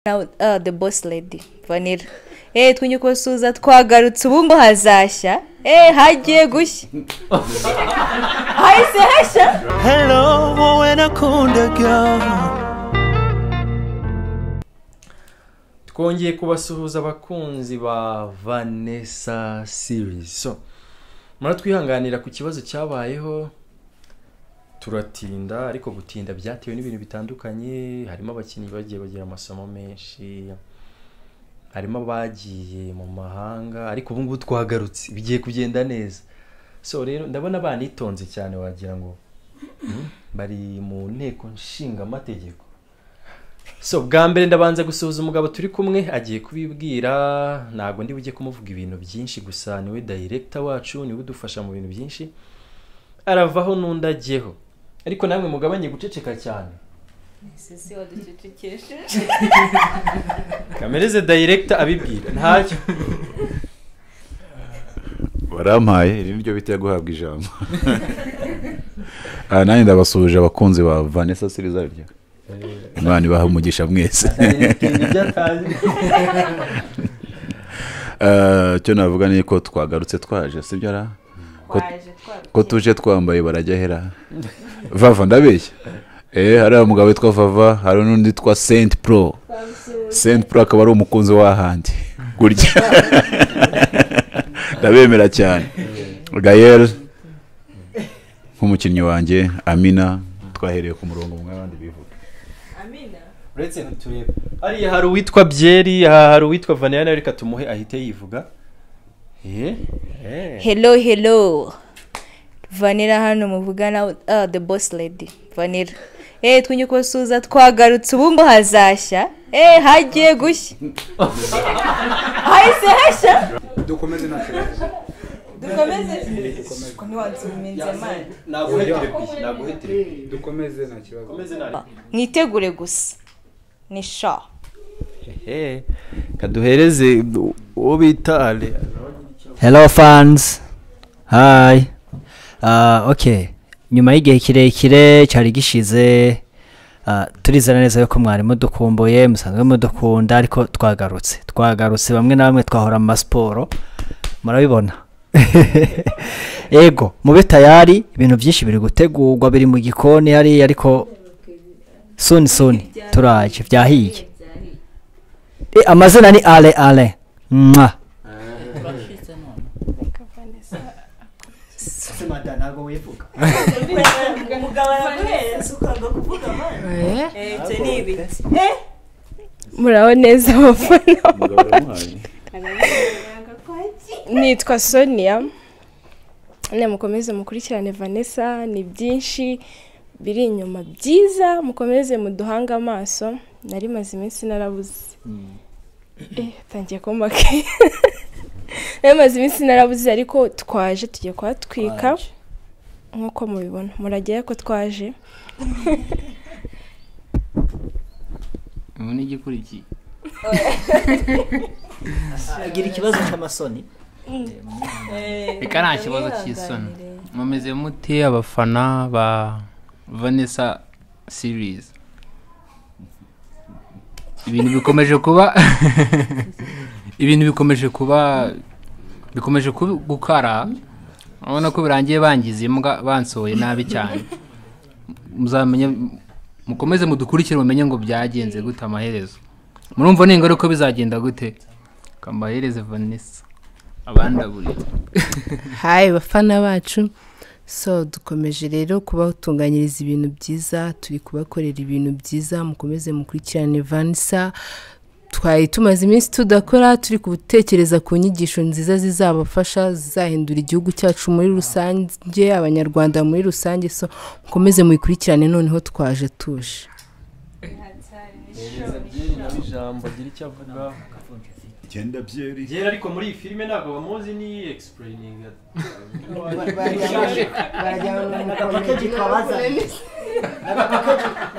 nawe ah the boss lady vanilla eee tw'inyukosuza twagarutse ubu ngo hazashya eee hagiye gushya hahise hashya Hello, wowe nakundaga twongeye kubasuhuza abakunzi ba vanessa series so muratwihanganira ku kibazo cyabayeho turatinda ariko gutinda byatewe n'ibintu bitandukanye harimo abakinnyi bagiye bagira amasomo menshi harimo abagiye mu mahanga ariko ubu ngubu twagarutse bigiye kugenda neza so rero ndabona banitonze cyane wagira ngo hmm, bari mu nteko nshinga amategeko so bwa mbere ndabanza gusuhuza umugabo turi kumwe agiye kubibwira ntabwo ndi bujye kumuvuga ibintu byinshi gusa niwe dayiregita wacu niwe udufasha mu bintu byinshi aravaho n'undi ajyeho ariko namwe mugabanye guceceka cyane ese waducecekeshe kamereze dayiregita abibwira ntacyo barampaye iri niryo bita guhabwa ijambo aha nanjye ndabasuhuje abakunzi ba vanessa sirizarya imana ibaha umugisha mwese dayiregita ibyo atazi Eh, icyo navuga ni ko twagarutse twaje sibyo ra Ko- ko tuje twambaye barajyahera vava ndabeshya eh hari umugabo witwa vava hari n'undi witwa saint pro saint pro akaba ari umukunzi w'ahandi gutya ndabemera cyane gayel nk'umukinnyi wanjye amina twahereye ku murongo umwe abandi bivuga uretse ntiturebe hariya hari uwitwa byeri aha hari uwitwa vaniyana reka tumuhe ahite yivuga Eh, eh. hello hello vanilla hano muvugana ah the boss lady vanilla eee tw'inyukosuza twagarutse ubu ngo hazashya eee hagiye gushya hahise hashya dukomeze nta kibazo dukomeze ko ntiwansubimenze amani dukomeze nta kibazo mwitegure gusa ni sha Eh, kaduhereze uwo bita ale hello fans hi Ah, okay nyuma y'igihe kirekire cyari gishize ah, turizera neza yuko mwari mudukumbuye musanzwe mudukunda ariko twagarutse twagarutse bamwe na bamwe twahora mu masiporo murabibona yego mube tayari ibintu byinshi biri gutegurwa biri mu gikoni hariya ariko suni suni turaje byahiye Eh, amazina ni ale ale mwa muraho neza abafana umugabo yamuhaye nitwa sonia ne mukomeze mukurikirane vanessa ni byinshi biri inyuma byiza mukomeze muduhange amaso nari maze iminsi narabuze eh tangiye komake nari maze iminsi narabuze ariko twaje tugiye kuhatwika nk'uko mubibona muragira ko twaje ubu ni igikurikiye agira ikibazo cy'amasoni reka nta kibazo cy'isoni mumeze mute abafana ba vanessa series ibintu bikomeje kuba ibintu bikomeje kuba bikomeje kuba- gukara urabona ko birangiye bangize imbwa bansohoye nabi cyane muzamenye mukomeze mudukurikire mumenye ngo byagenze gute amaherezo murumva ningara ko bizagenda gute kamahereze vanessa abandaburiye hayi bafana bacu so dukomeje rero kubatunganyiriza ibintu byiza turi kubakorera ibintu byiza mukomeze mukurikirane vanisa twari tumaze iminsi tudakora turi gutekereza ku nyigisho nziza zizabafasha zizahindura igihugu cyacu muri rusange abanyarwanda muri rusange so mukomeze mubikurikirane noneho twaje tuje ijambo agira icyo avuga genda byeri byera ariko muri iyi filime ntabwo bamuzi ni egisipureyininga agapakeji twabazaniye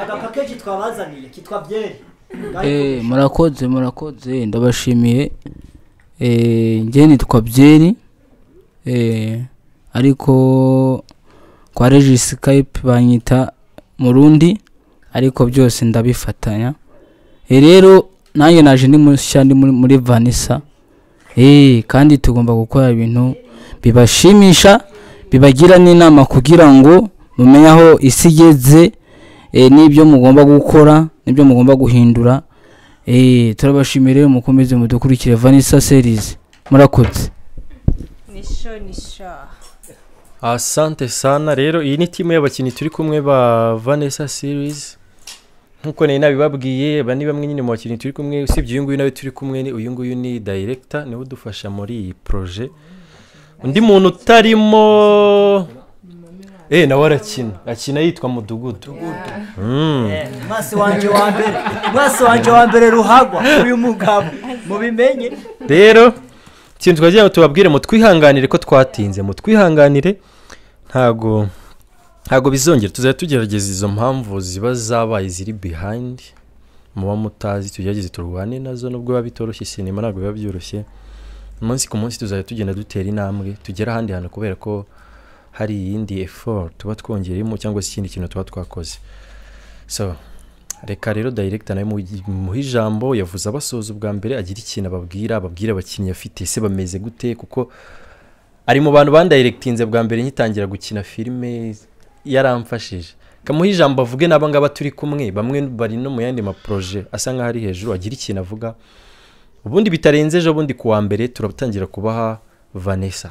agapakeji twabazaniye kitwa byeri Eh, murakoze murakoze ndabashimiye Eh, njye nitwa byeri Eh, ariko kwa regi skype banyita murundi ariko byose ndabifatanya Eh, rero nanjye naje ndi mushya ndi muri- muri vanisa eee kandi tugomba gukora ibintu bibashimisha bibagira n'inama kugira ngo mumenye aho isi igeze eh, n'ibyo mugomba gukora n'ibyo mugomba guhindura eee turabashimiye rero mukomeze mudukurikire vanisa serizi murakoze nisho nisho asante sana rero iyi ni timu y'abakinnyi turi kumwe ba vanessa series nk'uko nari nabibabwiye aba ni bamwe nyine mu bakinnyi turi kumwe usibye uyu nguyu nawe turi kumwe ni uyu nguyu ni director niwe udufasha muri iyi proje undi muntu utarimo eh nawe arakina akina yitwa mudugudu Mm. mwasi wanjye wa mbere mwasi wanjye wa mbere ruhagwa uyu mugabo mubimenye rero ikintu twagira ngo tubabwire mutwihanganire ko twatinze mutwihanganire ntago ntago bizongera tuzajya tugerageza izo mpamvu ziba zabaye ziri behind muba mutazi tugerageze turwane nazo nubwo biba bitoroshye sinema ntabwo biba byoroshye umunsi ku munsi tuzajya tugenda dutera intambwe tugera ahandi hantu kubera ko hari iyindi effort tuba twongereyemo cyangwa se ikindi kintu tuba twakoze so reka rero director nawe mugi- muhe ijambo yavuze abasoza ubwa mbere agira ikintu ababwira ababwira abakinnyi afite se bameze gute kuko ari mu bantu bandayiregitinze bwa mbere nkitangira gukina filime yaramfashije kamuha ijambo avuge n'aba ngaba turi kumwe bamwe bari no mu yandi maproje asa nk'aho ari hejuru agira ikintu avuga ubundi bitarenze ejo bundi ku wa mbere turatangira kubaha vanessa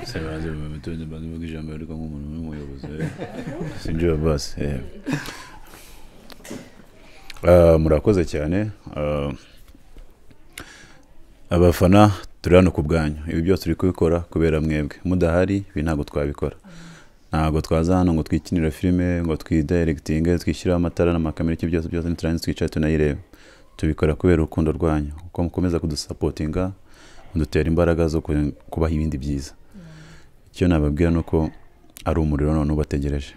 Se baze bamutuje baze vuga ijambo ariko nk'umuntu n'umuyobozi sinjye basi eh. Ah, murakoze cyane Ah, abafana turi hano ku bwanyu ibi byose turi kubikora kubera mwebwe mudahari ibi ntabwo twabikora ntabwo twaza hano ngo twikinire filime ngo twidirectinge twishyiraho amatara n'amakamera iki byose byose ntiturangize twicaye tunayirebe tubikora kubera urukundo rwanyu kuko mukomeza kudusapotinga mudutera imbaraga zo ku- kubaha ibindi byiza icyo nababwira ni uko ari umuriro none ubategereje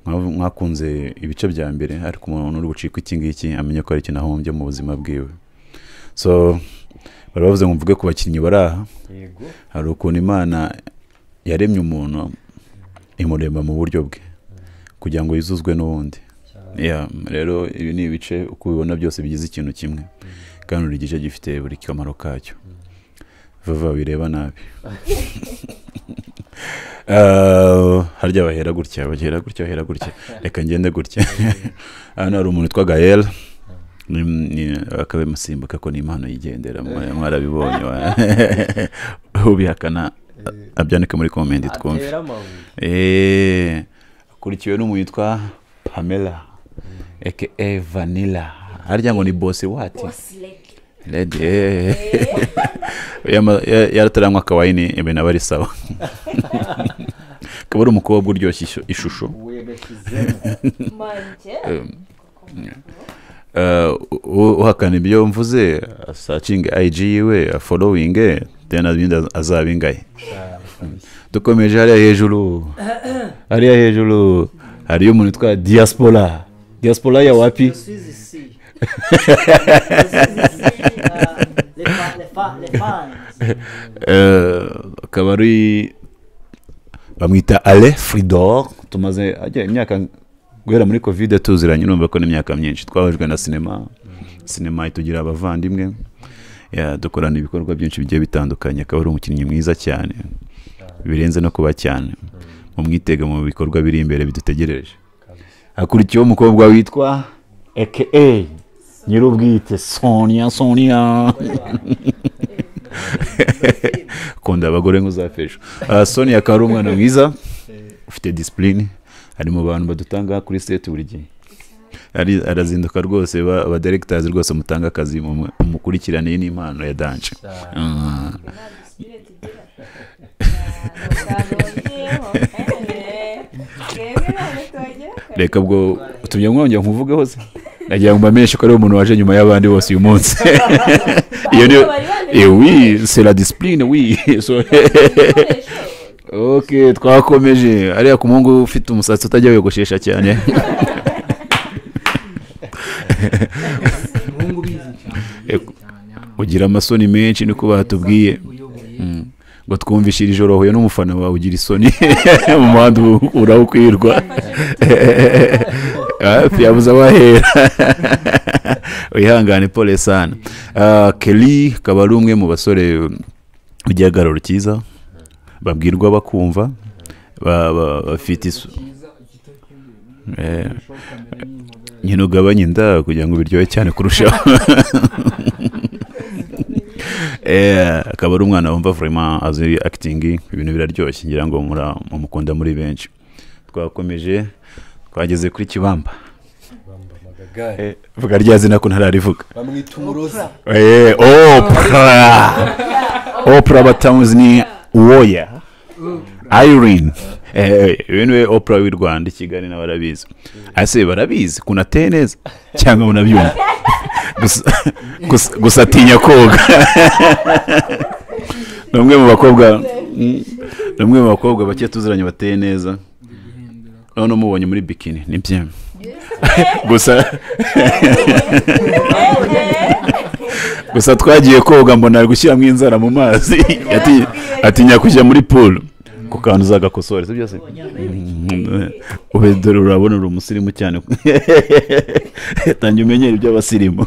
Mwa- mwakunze ibice bya mbere ariko umuntu uri bucika iki ngiki amenye ko hari ikintu ahombye mu buzima bwiwe so bari bavuze ngo mvuge ku bakinnyi bari aha Yego. hari ukuntu imana yaremye umuntu imuremba mu buryo bwe kugira ngo yuzuzwe n'ubundi Yeah, rero ibi ni ibice uko ubibona byose bigize ikintu kimwe kandi buri gice gifite buri kamaro kacyo vava bireba nabi Ah, harya bahera gutya bahera gutya bahera gutya reka ngende gutya hano hari umuntu witwa gahera akaba amusimbuka ko ni impano yigendera mwa- mwarabibonye wa- ubihakana abyandike muri komenti twumve Atera amabuye. Eh, akurikiwe n'umuntu witwa pamela aka vanilla harya ngo ni bosi wati Lady, eh. Yama- ya- yarataranywa akawayini ibi naba ari sawa akaba ari umukobwa uryoshya ishu- ishusho Eh, u- uhakana ibyo mvuze asacinge ig yiwe afolowinge tena ibindi az- azaba ingahe dukomeje hariya hejuru hariya hejuru hariyo umuntu witwa diaspora diaspora ya wapi Eh, akaba ari bamwita ale fridor tumaze ajya imyaka guhera muri kovide tuziranye urumva ko n'imyaka myinshi twabajwe na sinema sinema itugira abavandimwe Ya, dukorana ibikorwa byinshi bigiye bitandukanye akaba ari umukinnyi mwiza cyane birenze no kuba cyane mumwitega mu bikorwa biri imbere bidutegereje hakurikiyeho umukobwa witwa aka nyir'ubwite sonia sonia kunda abagore nk'uzafesha uh, sonia akaba ari umwana mwiza ufite disipurine ari mu bantu badutanga kuri seti buri gihe Ari- arazinduka rwose ba- abadiregitazi rwose mutanga akazi mu- mukurikirane iyi ni impano ya danje Mm. reka bwo utumye mwongera nkuvugeho se nagira ngo mbamenyeshe ko ari umuntu waje nyuma y'abandi bose uyu munsi iyo niyo eh, oui c'est la discipline oui So- ok twakomeje ariya ku muhungu ufite umusatsi utajya wiyogoshesha cyane Umuhungu ubizi cyane. Eh, ugira amasoni menshi niko batubwiye Mm. ngo twumvishe iri joro huye n'umufana wawe ugira isoni mu muhanda ubu urawukwirwa hafi yabuze abahera wihangane pole sana Ah, kelly akaba ari umwe mu basore ugira agaruro cyiza babwirwa bakumva ba- ba- bafite isu Eh, nyine ugabanye inda kugira ngo biryohe cyane kurushaho Eh, akaba ari umwana wumva vraiment azi acting ibintu biraryoshye ngira ngo mura- mumukunda muri benshi twakomeje twageze kuri kibamba Eh, vuga rya zina ko ntararivuga bamwita umurozi Eh, opra opra batamuzi ni woya irene Eh, uyu niwe opra w'i rwanda i kigali nawe arabizi ase barabizi kunateye neza cyangwa munabyumva gusa, gusa, gusa atinya koga ni umwe mu bakobwa mm, ni umwe mu bakobwa bake tuziranye bateye neza noneho mubonye muri bikini ni bye gusa gusa twagiye koga mbona ari gushyiramo inzara mu mazi ati- atinya kujya muri pool ku kantu uzagakosora si byo se ube dore urabona uri umusirimu cyane tange umenyere iby'abasirimu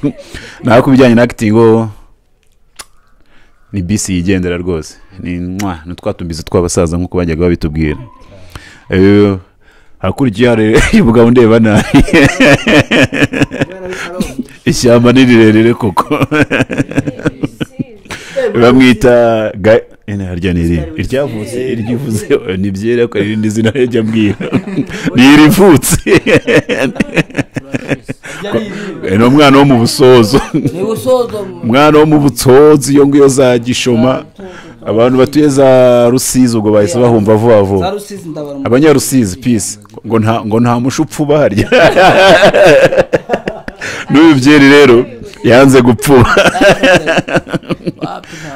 naho ku bijyanye na akitingo ni bisi yigendera rwose ni mwa ni twatumbizi tw'abasaza nk'uko bajyaga babitubwira Eh, hakurya hari umugabo ndeba nabi ishyamba ni rirerire koko bamwita ga- eh, harya ni iri iryavutse iryivuze eh, ni byera ko hari irindi zina yajya ambwira ni irivutse Eh, ni umwana wo mu busozo Ni busozo. umwana wo mu butsozi iyo ngiyo za gishoma abantu batuye za rusizi ubwo bahise bahumva vuba vuba Za Rusizi ndabarumva. abanyarusizi pisi ngo nta ngo nta mushupfu uba harya n'uyu byeri rero yanze gupfuba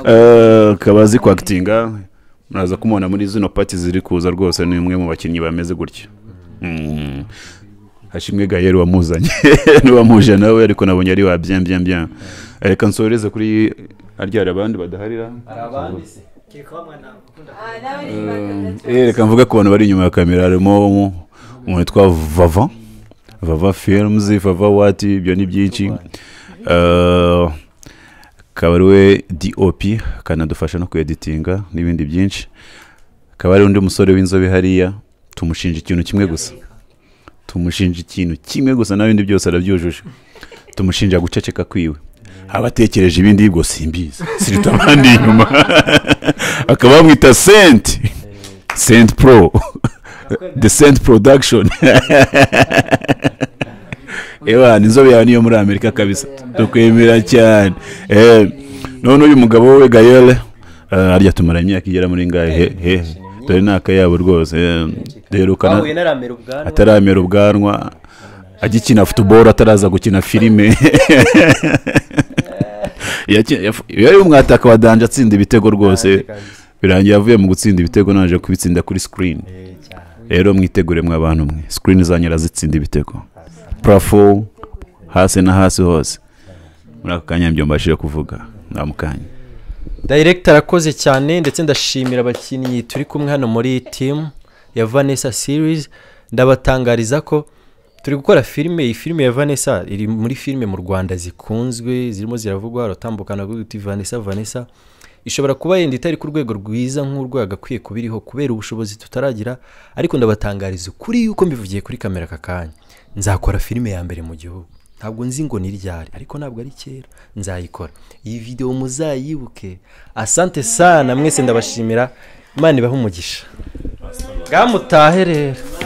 Eh, akaba azi kwakitinga muraza kumubona muri zino paki ziri kuza rwose ni umwe mu bakinnyi bameze gutya Mm. hashimwe gayeri wamuzanye n'uwamuje nawe ariko nabonye ari wa bien bien bien reka nsoreze kuri harya hari abandi badaharira Eh, reka mvuge ku bantu bari inyuma ya kamera harimo umuntu witwa vava vava films vava wati ibyo ni byinshi Eh, akaba ari we dop akanadufasha no kweditinga n'ibindi byinshi akaba ari undi musore w'inzobe hariya tumushinja ikintu kimwe gusa tumushinja ikintu kimwe gusa n'ibindi byose arabyujuje tumushinja guceceka kwiwe abatekereje ibindi yibwo simbizi siruta abandi inyuma akaba bamwita senti senti pro the senti production ewa inzobe yawe niyo muri amerika kabisa tukwemera cyane Eh, none uyu mugabo we gayele eh, harya tumara imyaka igera muri ngahe he he dore ni akayabo rwose eh, duherukana Bahuye ntaramera ubwanwa. ataramera ubwanwa agikina futuboro ataraza gukina filime Yaki- yafu- yari umwataka wa danje atsinda ibitego rwose birangiye avuye mu gutsinda ibitego naje kubitsinda kuri screen rero mwitegure mwe abantu mwe screen zanyu razitsinda ibitego parafo hasi na hasi hose muri ako kanya nibyo mbashije kuvuga ndamukanye Director arakoze cyane ndetse ndashimira abakinnyi turi kumwe hano muri team ya Vanessa series ndabatangariza ko turi gukora filime iyi filime ya Vanessa iri muri filime mu Rwanda zikunzwe zirimo ziravugwa haratambukana kuvuga uti Vanessa Vanessa ishobora kuba yenda itari ku rwego rwiza nk'urwo yagakwiye kuba iriho kubera ubushobozi tutaragira ariko ndabatangariza ukuri yuko mbivugiye kuri kamera aka kanya nzakora filime ya mbere mu gihugu ntabwo nzi ngo ni ryari ariko ntabwo ari kera nzayikora iyi videwo muzayibuke asante sana mwese ndabashimira imana ibahe umugisha bwamutahe rero